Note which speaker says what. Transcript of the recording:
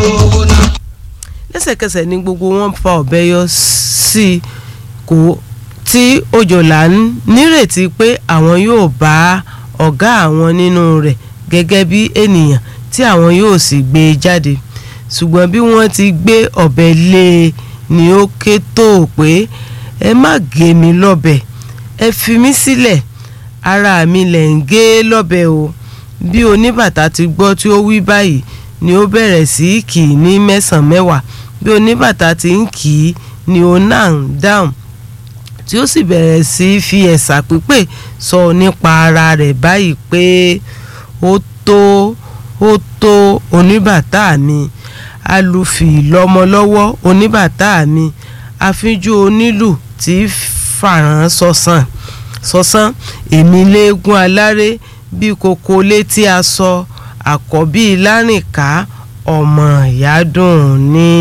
Speaker 1: owó náà.
Speaker 2: lẹ́sẹ̀kẹsẹ̀ ni gbogbo wọn fa ọ̀bẹ yọ sí i kó tí òjòlá ń nírètí pé àwọn yóò bá ọ̀gá àwọn nínú rẹ̀ gẹ́gẹ́ bí ènìyàn tí àwọn yóò sì gbé e jáde ṣùgbọ́n bí wọ́n ti gbé ọ̀bẹ lé e ni ó ké tó o pé ẹ má gé mi lọ́bẹ ẹ fi mí sílẹ̀ ara mi lẹ̀ ń gé lọ́bẹ o bí oníbàtà ti gbọ́ tí ó wí báyìí ni ó bẹ̀rẹ̀ sí í kì í ní mẹ́sàn-án mẹ́wàá bí oníbàtà ti ń kì í ni ó náà ń dáhùn tí ó sì bẹ̀rẹ̀ sí í fi ẹ̀sà pípé sọ nípa ara rẹ̀ báyìí pé ó tó ó tó oníbàtà mi alùfì lọ́mọ lọ́wọ́ oníbàtà mi àfínjú onílù tí fàràn sọ̀sán sọ̀sán èmi léegun aláré bí kòkó létí aṣọ àkọ́bí lárìnká ọmọ ìyádùn ní.